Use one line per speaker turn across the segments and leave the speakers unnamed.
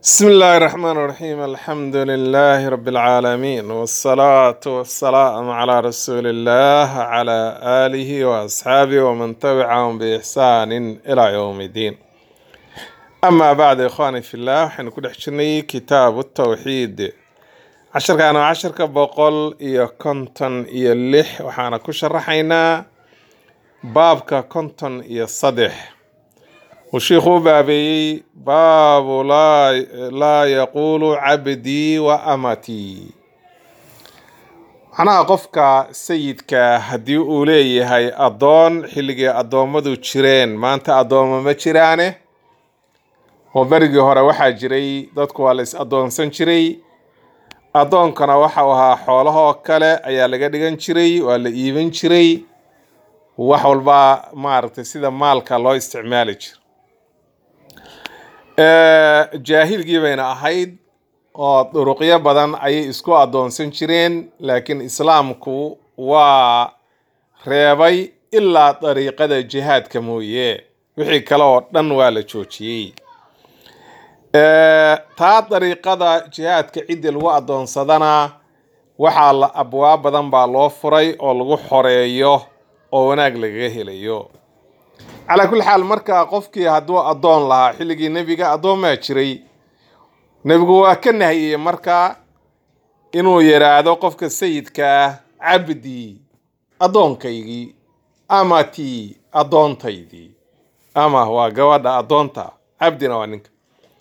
بسم الله الرحمن الرحيم الحمد لله رب العالمين والصلاة والسلام على رسول الله على آله وأصحابه ومن تبعهم بإحسان إلى يوم الدين أما بعد إخواني في الله حين كل حشني كتاب التوحيد عشر كانوا عشر كبقول إيا كنتن إيا اللح وحانا كشرحينا بابك كنتن إيا صدح وشيخو بابي باب لا لا يقول عبدي وأمتي macnaha qofka sayidka haddii uu leeyahay addoon xilligii addoommadu jireen maanta addoommo ma jiraane oo berigii hore waxaa jiray dadku waa la is addoonsan jiray addoonkana waxau ahaa xoolahoo kale ayaa laga dhigan jiray waa la iibin jiray wax walba maaragtay sida maalka loo isticmaali jiro jaahilgii bayna ahayd oo duruqyo badan ayay isku addoonsan jireen laakiin islaamku waa reebay ilaa dariiqada jihaadka mooye wixii kale oo dhan waa la joojiyey taa dariiqada jihaadka ciddii lagu addoonsadana waxaa la abwaab badan baa loo furay oo lagu xoreeyo oo wanaag lagaga helayo calaa kulli xaal marka qofkii hadduu addoon lahaa xilligii nebiga addoomaa jiray nebigu waa ka nahiyey marka inuu yidhaahdo qofka sayidka ah cabdii addoonkaygii amatii addoontaydii ama waa gabadha addoonta cabdina waa ninka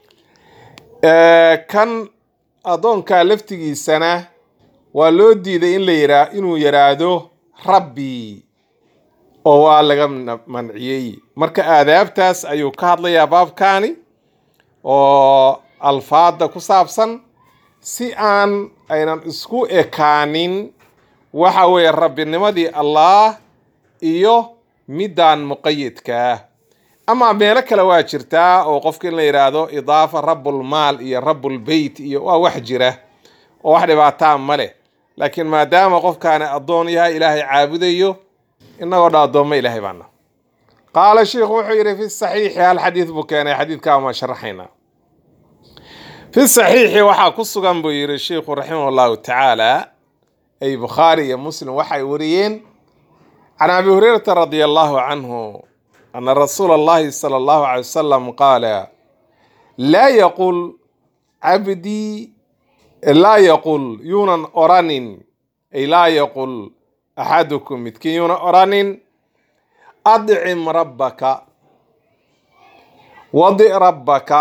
kan addoonkaa laftigiisana waa loo diiday in la yiraa inuu yidhaahdo rabbii oo waa laga manciyey marka aadaabtaas ayuu ka hadlayaa baabkaani oo alfaada ku saabsan si aan aynan isku ekaanin waxa weeye rabbinimadii allaah iyo midaan muqayidka ah ama meelo kale waa jirtaa oo qofka in la yidhaahdo idaafa rabbulmaal iyo rabbulbeyt iyo waa wax jira oo wax dhibaataa ma leh laakiin maadaama qofkaani addoon yahay ilaahay caabudayo inagoo dha addoommo ilaahay baana qaala sheikhu wuxuu yidhi fi saxiixi hal xadiid buu keenay xadiidkaa ma sharaxaynaa fi saxiixi waxaa ku sugan buu yidhi sheikhu raximah allahu tacaala ay bukhaari iyo muslim waxay wariyeen can abi hurayrata radia allahu canhu ana rasuula allahi sala allahu calay wasalam qaala laa yaqul cabdii laa yaqul yuunan oranin ay laa yaqul axadukum midkiin yuuna oranin adcim rabbaka wadi rabbaka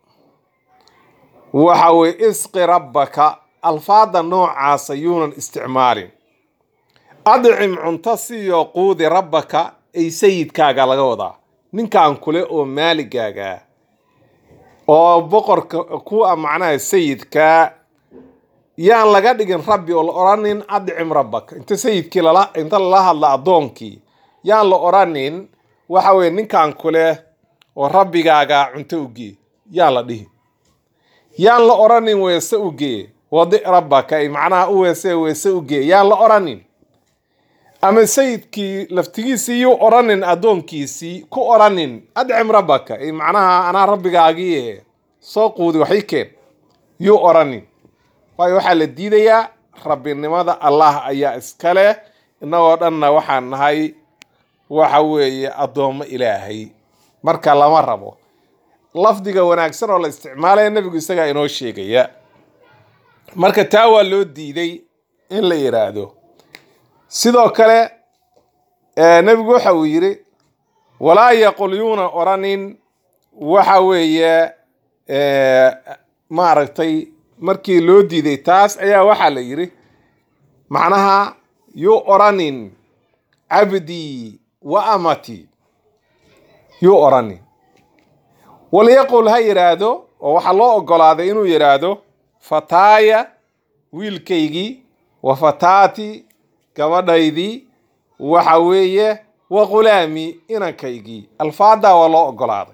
waxa weye isqi rabbaka alfaada noocaasa yuunan isticmaalin adcim cunto siyo quudi rabbaka ay sayidkaaga laga wadaa ninkan kule oo maaligaaga oo boqorka kuwa macnaha sayidkaa yaan laga dhigin rabbi oo la oranin adcim rabbaka inta sayidkii lala inta lala hadla addoonkii yaan la oranin waxa weye ninkan kule oo rabbigaaga cunto ugee yaan la dhihi yaan la oranin weese ugee wadi rabbaka ay macnaha u weese weese ugee yaan la oranin ama sayidkii laftigiisii yuu oranin addoonkiisii ku oranin adcim rabbaka ay macnaha anaa rabbigaagii soo quudi waxay keen yuu oranin waayo waxaa la diidayaa rabbinimada allah ayaa iska leh innagoo dhanna waxaan nahay waxa weeye addoommo ilaahay marka lama rabo lafdiga wanaagsan oo la isticmaalaya nebigu isagaa inoo sheegaya marka taa waa loo diiday in la yidhaahdo sidoo kale nebigu waxa uu yidhi walaa yaqul yuuna oranin waxa weeye maaragtay markii loo diiday taas ayaa waxaa la yidhi macnaha yuu oranin cabdii wa amati yuu oranin walyaqul ha yidhaahdo oo waxaa loo ogolaaday inuu yidhaahdo fataaya wiilkaygii wa fataati gabadhaydii waxa weeye wa khulaami inankaygii alfaadaa waa loo ogolaaday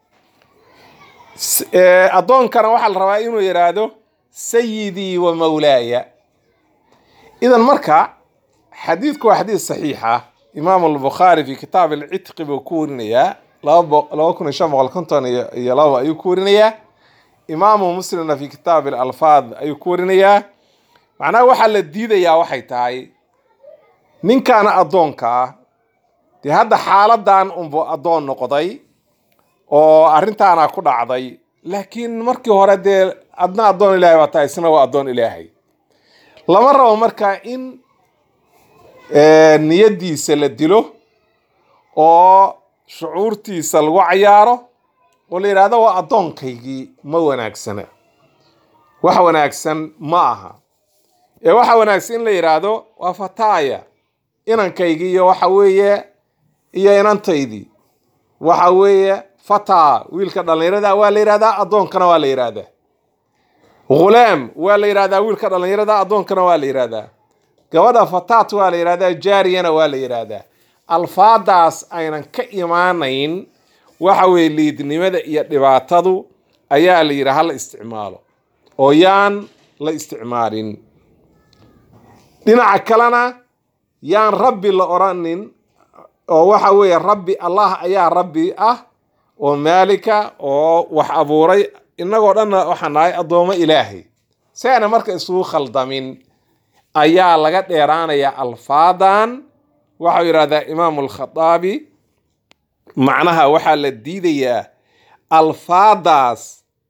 addoonkana waxaa la rabaa inuu yidhaahdo sayidii wa mawlaaya idan marka xadiidku waa xadiid saxiixa imaamu albukhaari fi kitaab alcitqi buu ku warinayaa laba kun iyo shan boqol konton iyo labo ayuu ku warinayaa imaamu muslimna fi kitaab alalfaad ayuu ku warinayaa macnaha waxaa la diidayaa waxay tahay ninkaana addoonka ah dee hadda xaaladan unbu addoon noqday oo arrintaana ku dhacday laakiin markii hore dee adna addoon ilaahay baa tahay isna waa addoon ilaahay lama rabo marka in niyaddiisa la dilo oo shucuurtiisa lagu cayaaro oo la yidhaahdo waa addoonkaygii ma wanaagsana wax wanaagsan ma aha ee waxa wanaagsan in la yidhaahdo waa fataaya inankaygii iyo waxa weeye iyo inantaydii waxa weeye fataa wiilka dhallinyarada waa la yidhahdaa addoonkana waa la yidhaahdaa ghulaam waa la yidhahdaa wiilka dhallinyarada addoonkana waa la yidhahdaa gabadha fataat waa la yidhahdaa jaariyana waa la yidhaahdaa alfaadaas aynan ka imaanayn waxa weeye liidnimada iyo dhibaatadu ayaa la yidhi hala isticmaalo oo yaan la isticmaalin dhinaca kalena yaan rabbi la odhanin oo waxa weeye rabbi allah ayaa rabbi ah oo maalika oo wax abuuray innagoo dhanna waxaan nahay addoomo ilaahay si ayna marka isugu khaldamin ayaa laga dheeraanayaa alfaadan waxau yidhahdaa imaamu alkhataabi macnaha waxaa la diidayaa alfaadaas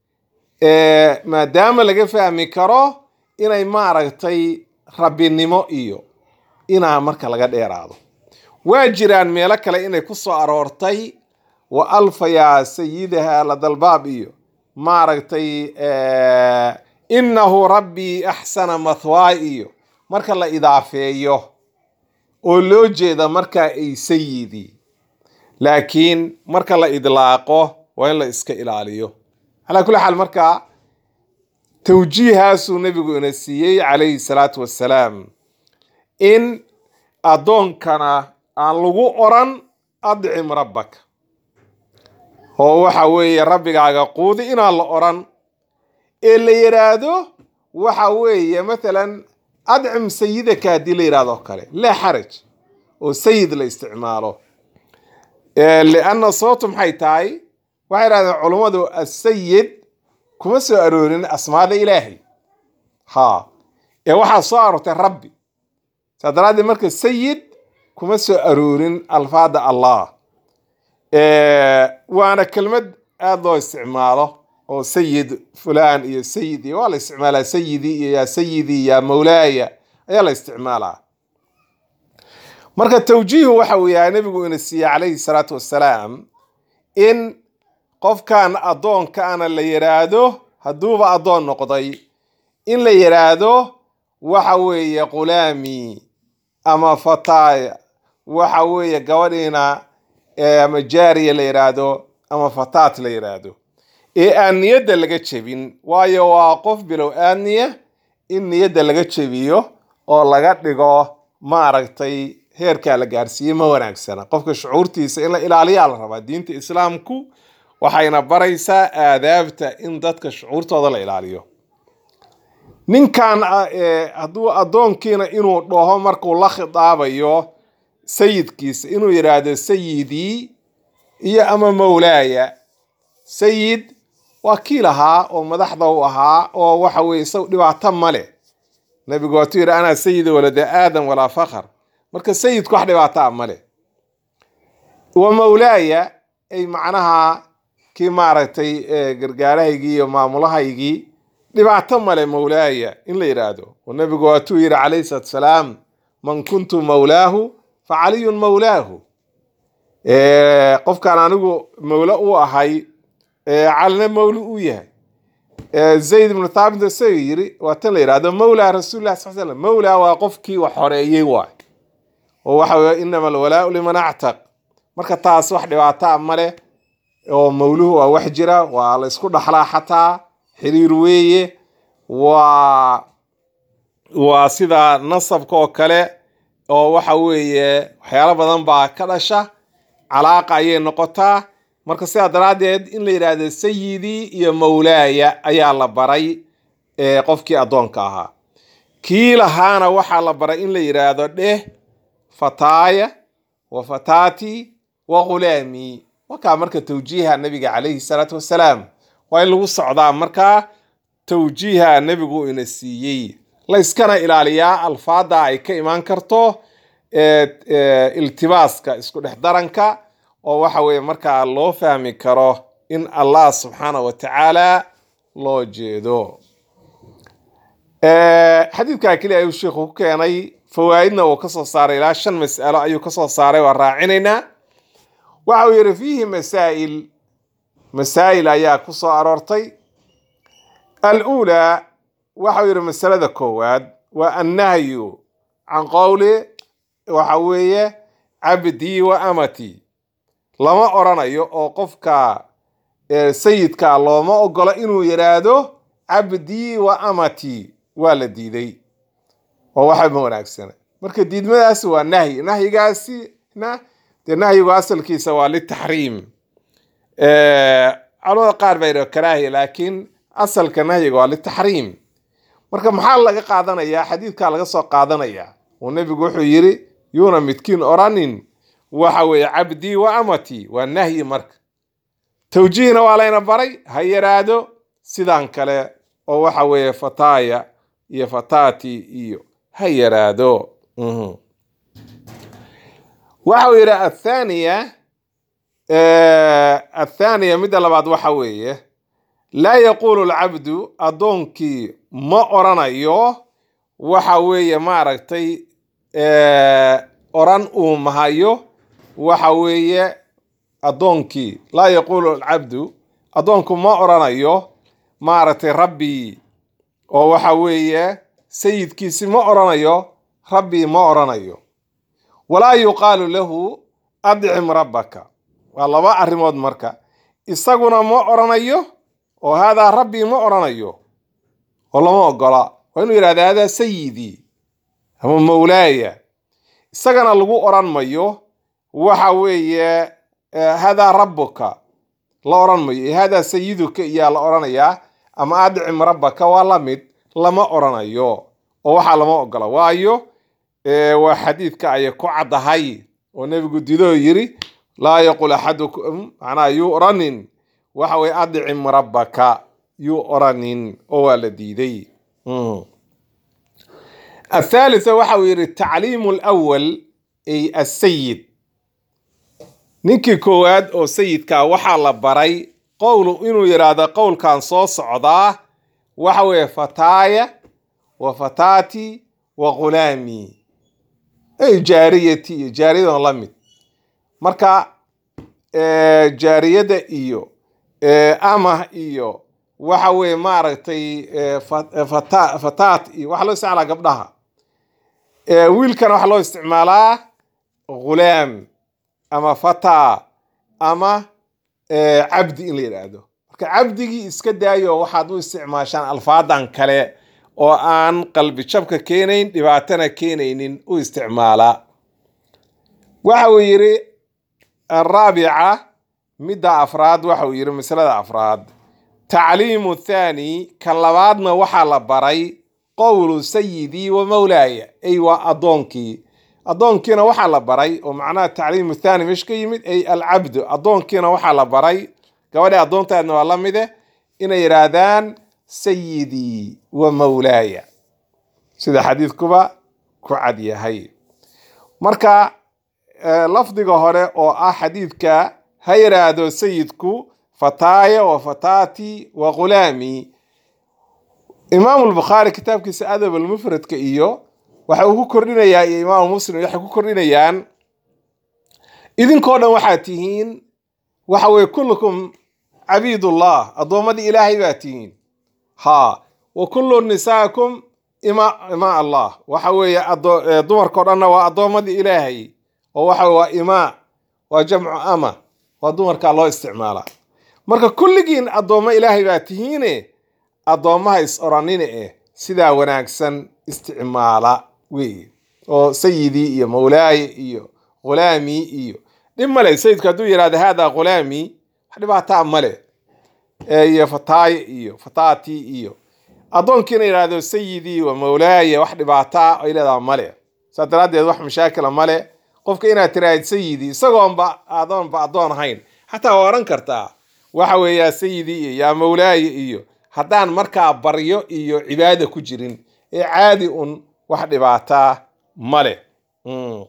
maadaama laga fahmi karo inay maaragtay rabbinimo iyo inaa marka laga dheeraado waa jiraan meelo kale inay ku soo aroortay wa alfayaa sayidaha ladalbaab iyo maaragtay innahu rabbii axsana mathwaay iyo marka la idaafeeyo oo loo jeeda markaa ay sayidii laakiin marka la idlaaqo waa in la iska ilaaliyo calaa kulli xaal marka tawjiihaasuu nebigu ina siiyey calayhi salaatu wassalaam in addoonkana aan lagu oran adcim rabbaka oo waxa weeye rabbigaaga quudi inaan la oran ee la yidhaahdo waxa weeye mathalan adcim sayidaka haddii la yidhahdo kale laa xaraj oo sayid la isticmaalo lianna sababtu maxay tahay waxay yidhahdeen culummadu asayid kuma soo aroorin asmaada ilaahay ha ee waxaa soo aroortay rabbi saa daraaddeed marka sayid kuma soo aroorin alfaada allah waana kelmad aada loo isticmaalo oo sayid fulan iyo sayid iyo waa la isticmaalaa sayidii iyo yaa sayidii yaa mawlaaya ayaa la isticmaalaa marka tawjiihu waxa uu yahay nebigu ina siiyey calayhi salaatu wassalaam in qofkan addoonkaana la yidhaahdo hadduuba addoon noqday in la yidhaahdo waxa weeye qulaami ama fataaya waxa weeye gabadhiina ama jaariya la yidhaahdo ama fataat la yidhaahdo ee aan niyadda laga jebin waayo waa qof bilow aadniya in niyadda laga jebiyo oo laga dhigo maaragtay heerkaa la gaarsiiyey ma wanaagsana qofka shucuurtiisa in la ilaaliyaa la rabaa diinta islaamku waxayna baraysaa aadaabta in dadka shucuurtooda la ilaaliyo ninkan hadduu addoonkiina inuu dhaho markuu la khitaabayo sayidkiisa inuu yidhaahdo sayidii iyo ama mawlaaya sayid waa kii lahaa oo madaxda u ahaa oo waxa weye isaw dhibaato male nabigu waatuu yidhi anaa sayida walada aadam walaa fakhr marka sayidku wax dhibaataa male wa mawlaaya ay macnaha kii maaragtay gargaarahaygii iyo maamulahaygii dhibaato male mawlaaya in la yidhaahdo oo nabigu waatuu yidhi calayhi salaatu salaam man kuntu mawlaahu fa caliyun mawlaahu qofkaan anigu mawlo u ahay calina mawli u yahay zayd ibnu thaabit isaga yiri waa tan la yidhahdo mawlaa rasuulilah sal slam mawlaa waa qofkii wax xoreeyey waay oo waxa weye inama alwalaau liman actaq marka taas wax dhibaataa male oo mawluhu waa wax jira waa la isku dhaxlaa xataa xiriir weeye waa waa sida nasabka oo kale oo waxa weeye waxyaalo badan baa ka dhasha calaaqa ayay noqotaa marka sidaa daraaddeed in la yidhaahdo sayidii iyo mawlaaya ayaa la baray qofkii addoonka ahaa kii lahaana waxaa la baray in la yidhaahdo dheh fataaya wa fataati wa ghulaami wakaa marka tawjiiha nabiga calayhi salaatu wassalaam waa in lagu socdaa markaa tawjiiha nebigu ina siiyey layskana ilaaliyaa alfaada ay ka imaan karto iltibaaska isku dhex daranka oo waxa weeye markaa loo fahmi karo in allah subxaana wa tacaala loo jeedo xadiidkaa keliya ayuu sheikhu ku keenay fawaa'idna uu kasoo saaray ilaa shan mas'alo ayuu kasoo saaray waa raacinaynaa waxa uu yidhi fiihi masaa'il masaa'il ayaa ku soo aroortay aluulaa waxau yidhi masalada koowaad waa annahyu can qowli waxa weeye cabdii wa amatii lama oranayo oo qofka sayidka looma ogolo inuu yidhaahdo cabdii wa amatii waa la diiday oo waxa ma wanaagsana marka diidmadaasi waa nahyi nahyigaasina dee nahyigu asalkiisa waa litaxriim culamada qaar baa yidhaha karaahiya laakiin asalka nahyiga waa litaxriim marka maxaa laga qaadanayaa xadiidkaa laga soo qaadanayaa oo nebigu wuxuu yidhi yuuna midkiin oranin waxa weeye cabdii wa amatii waa nahyi marka tawjiihna waa layna baray ha yaraado sidan kale oo waxa weeye fataaya iyo fataati iyo ha yaraado waxau yidhi athaniya athaaniya midda labaad waxa weeye laa yaquulu lcabdu addoonkii ma oranayo waxa weeye maaragtay oran uu mahayo waxa weeye addoonkii laa yaquulu alcabdu addoonku ma oranayo maaragtay rabbii oo waxa weeye sayidkiisi ma oranayo rabbii ma oranayo walaa yuqaalu lahu adcim rabbaka waa laba arrimood marka isaguna ma oranayo oo haadaa rabbii ma oranayo oo lama ogola waa inuu yidhahda haadaa sayidii ama mawlaaya isagana lagu oran mayo waxa weeye haadaa rabbuka la oran mayo haadaa sayiduka iyaa la oranayaa ama adcim rabbaka waa la mid lama oranayo oo waxaa lama ogola waayo waa xadiidka ayay ku caddahay oo nebigu didoo yiri laa yaqul axadukum macnaa yuu oranin waxa weye adcim rabbaka yuu oranin oo waa la diiday athalitha waxa uu yidhi tacliimu lwal ay asayid ninkii koowaad oo sayidkaa waxaa la baray qowlu inuu yidhaahdo qowlkan soo socdaa waxa weeye fataaya wa fataati wa ghulaami ay jaariyati iyo jaariyadan la mid marka jaariyada iyo amah iyo waxa weeye maaragtay fataat iyo waxa loo isticmaalaa gabdhaha wiilkana waxaa loo isticmaalaa ghulaam ama fataa ama cabdi in la yidhaahdo marka cabdigii iska daayo waxaad u isticmaashaan alfaadan kale oo aan qalbi jabka keenayn dhibaatana keenaynin u isticmaala waxa uu yidhi araabica midda afraad waxa uu yidhi masalada afraad tacliimu thaani ka labaadna waxaa la baray qowlu sayidii wa mawlaaya ay waa addoonkii addoonkiina waxaa la baray oo macnaha tacliimu thaani meesha ka yimid ay alcabdu addoonkiina waxaa la baray gabadhi addoontaadna waa la mide inay yidhaahdaan sayidii wa mawlaaya sida xadiidkuba ku cad yahay marka lafdiga hore oo ah xadiidka ha yidhaahdo sayidku fataaya wa fataati wa ghulaami imaamu lbukhaari kitaabkiisa adab almufradka iyo waxa uu ku kordhinayaa iyo imaamu muslim waxay ku kordhinayaan idinkoo dhan waxaad tihiin waxa weye kullukum cabiidullah addoommadii ilaahay baa tihiin ha wa kullu nisaakum ima ima allah waxa weeye dumarkao dhanna waa addoommadii ilaahay oo waxa waa imaa waa jamcu ama waa dumarkaa loo isticmaalaa marka kulligiin addoommo ilaahay baa tihiine addoommaha is oranine eh sidaa wanaagsan isticmaala wey oo sayidii iyo mawlaaye iyo ghulaamii iyo dhib male sayidku hadduu yidhahdo haadaa ghulaamii wax dhibaataa male iyo fataaye iyo fataati iyo addoonkiina yidhaahdo sayidii wa mawlaaye wax dhibaataa ay leedaha male saa daraaddeed wax mashaakila male qofka inaad tiraahid sayidii isagoonba adoonba addoon ahayn xataa waa oran kartaa waxa weeye yaa sayidii iyo yaa mawlaaya iyo haddaan markaa baryo iyo cibaada ku jirin ee caadi un wax dhibaataa ma leh Mm.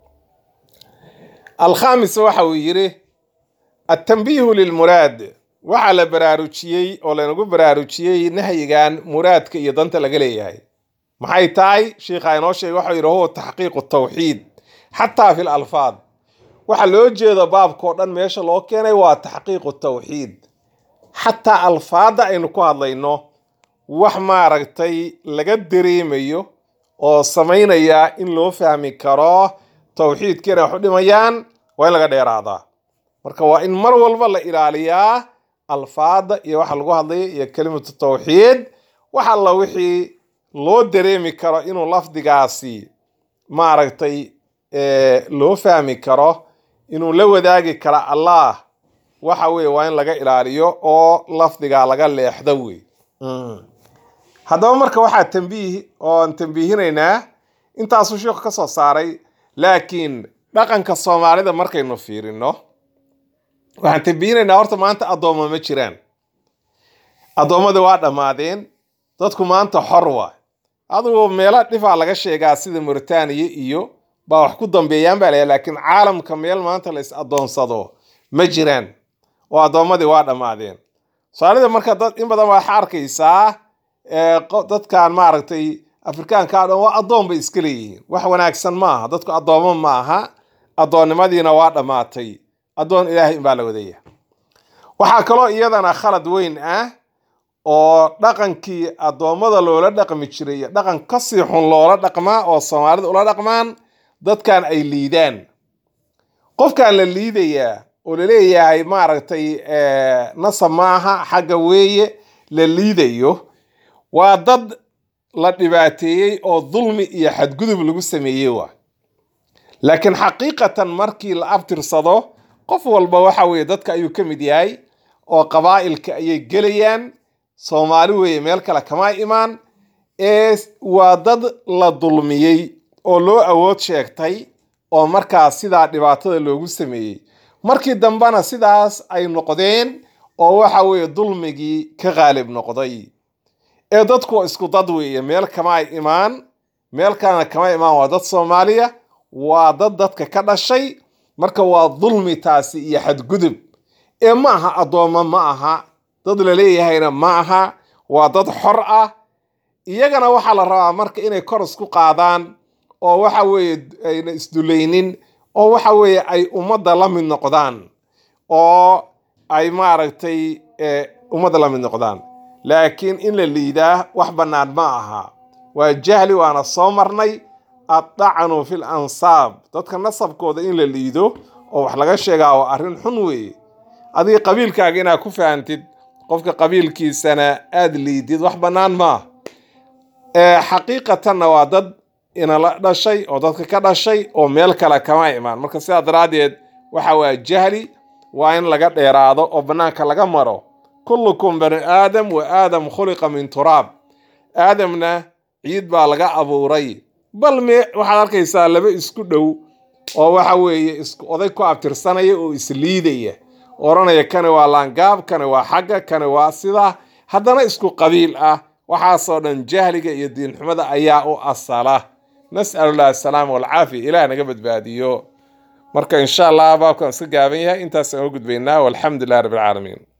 alkhamis waxa uu yidhi atanbiihu lilmuraad waxaa la baraarujiyey oo lanagu baraarujiyey nahyigan muraadka iyo danta laga leeyahay maxay tahay sheikha inoo sheegay waxau yidhi huwa taxqiiqu tawxiid xataa fi lalfaad waxa loo jeedo baabkao dhan meesha loo keenay waa taxqiiqu tawxiid xataa alfaadda aynu ku hadlayno wax maaragtay laga dareemayo oo samaynaya in loo fahmi karo tawxiidka inay wax u dhimayaan waa in laga dheeraadaa marka waa in mar walba la ilaaliyaa alfaada iyo waxa lagu hadlaya iyo kelimatu tawxiid wax alla wixii loo dareemi karo inuu lafdigaasi maaragtay eh, loo fahmi karo inuu la wadaagi karo allah waxa weye waa in laga ilaaliyo oo lafdigaa laga leexdo wey Mm. haddaba marka waxaa tambiih oon tambiihinaynaa intaasuu sheikhu ka soo saaray laakiin dhaqanka soomaalida markaynu fiirino waxaan tambiihinaynaa horta maanta addoommo ma jiraan addoommada waa dhammaadeen dadku maanta xor waa adigoo meelo dhifaa laga sheegaa sida mauritaniya iyo baa wax ku dambeeyaan baa layaa laakiin caalamka meel maanta la is addoonsado ma jiraan oo addoommadii waa dhammaadeen soomaalida marka dad in badan waxaa arkaysaa ee, qo- dadkan maaragtay afrikaanka o dhan waa addoon bay iska leeyihiin wax wanaagsan ma aha dadku addoommo ma aha addoonnimadiina waa dhammaatay addoon ilaahay inbaa la wadaya waxaa kaloo iyadana khalad weyn ah oo dhaqankii addoommada loola dhaqmi jiray iyo dhaqan kasii xun loola dhaqmaa oo soomaalida ula dhaqmaan dadkan ay liidaan qofkan la liidayaa oo laleeyahay maaragtay eh, nasab maaha xagga weeye la liidayo waa dad la dhibaateeyey oo dulmi iyo xadgudub lagu sameeyey waa laakiin xaqiiqatan markii la abtirsado qof walba waxa weeye dadka ayuu ka mid yahay oo qabaa'ilka ayay gelayaan soomaali weeye meel kale kama imaan ee waa dad la dulmiyey oo loo awood sheegtay oo markaas sidaa dhibaatada loogu sameeyey markii dambena sidaas ay noqdeen oo waxa weeye dulmigii ka qaalib noqday ee dadku waa isku dad weeye meel kama ay imaan meel kalena kama imaan waa dad soomaaliya waa dad dadka ka dhashay marka waa dulmi taasi iyo xadgudub ee ma aha addoommo ma aha dad la leeyahayna ma aha waa dad xor ah iyagana waxaa la rabaa marka inay kor isku qaadaan oo waxa weeye ayna isdulaynin oo waxa weeye ay ummadda la mid noqdaan oo ay maaragtay eh, ummadda la mid noqdaan laakiin in la liidaa wax bannaan ma aha waa jahli waana soo marnay addacnu fil ansaab dadka nasabkooda in la liido oo wax laga sheegaa waa arrin xun weeye adiga qabiilkaaga inaad ku fahantid qofka qabiilkiisana aad liidid wax bannaan maaha ee xaqiiqatanna waa dad inala dhashay oo dadka ka dhashay oo meel kale kama imaan marka sidaa daraaddeed waxa waa jahli waa in laga dheeraado oo bannaanka laga maro kullukum bani aadam wa aadam khuliqa min turaab aadamna ciid baa laga abuuray bal me waxaad arkaysaa laba isku dhow oo waxa weeye isku oday ku abtirsanaya oo isliidaya oranaya kani waa laangaab kani waa xagga kani waa sidaa haddana isku qabiil ah waxaasoo dhan jahliga iyo diinxumada ayaa u asala nas'alullah asalaama walcaafiya ilaah naga badbaadiyo marka insha allah baabkan iska gaaban yahay intaas aan u gudbaynaa walxamdu lilah rabbi alcaalamiin